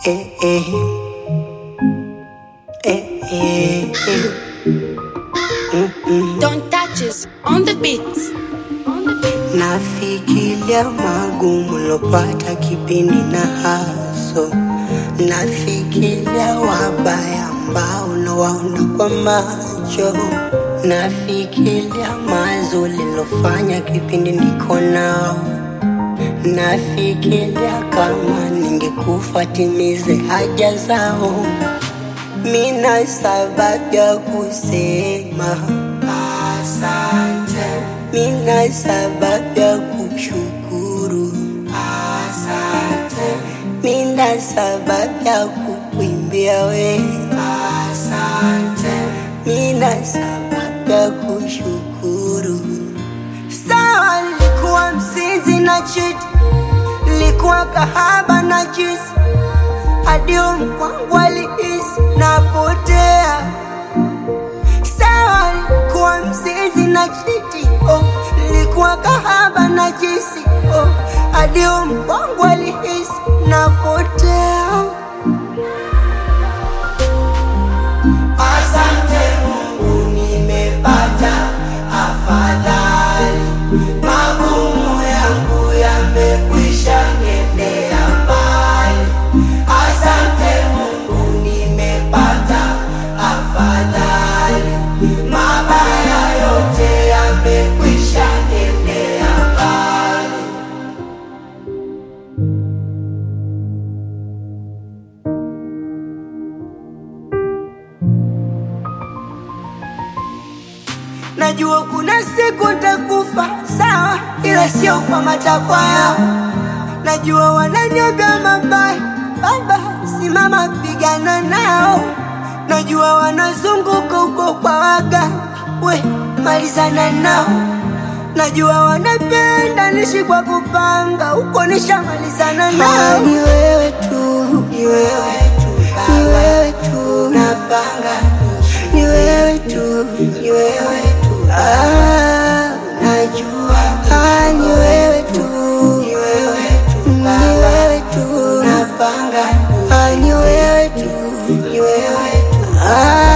eh, eh. Eh, eh, eh. Don't touch us on the beats. On the beats. Nafikiria magumu lopata kipindi na haso, nafikiria wabaya ambao nawaona kwa macho, nafikiria mazuri lilofanya kipindi niko nao, nafikiria kama ningekufa timize haja zao. Mina sababu ya kusema asante, mina sababu ya kushukuru asante, mina sababu ya kukuimbia we asante, mina sababu ya kushukuru. Sawa, nilikuwa msizi na chiti, nilikuwa kahaba na jisi hadi mkwangu alihisi napotea. Sawa, nilikuwa mzizi na chiti oh, nilikuwa kahaba na jisi oh, hadi mkwangu alihisi napotea. Asante Mungu, nimepata afadhali, magumu yangu yamekwisha nendea mbali. Asante Mungu, nimepata afadhali, mabaya yote yamekwisha nendea mbali. Najua kuna siku nitakufa, sawa, ila sio kwa matakwa yao. Najua wananiambia mabaya, baba, simama pigana nao. Najua wanazunguka huko kwa waga, we malizana nao. Najua wanapenda nishi kwa kupanga, huko nishamalizana nao. Ni wewe tu, ni wewe tu, ni wewe tu, napanga ni wewe tu, ni wewe tu, ah, najua ah, ni wewe tu, ni wewe tu, ni wewe tu, napanga ah, ni wewe tu, ni wewe tu, ah.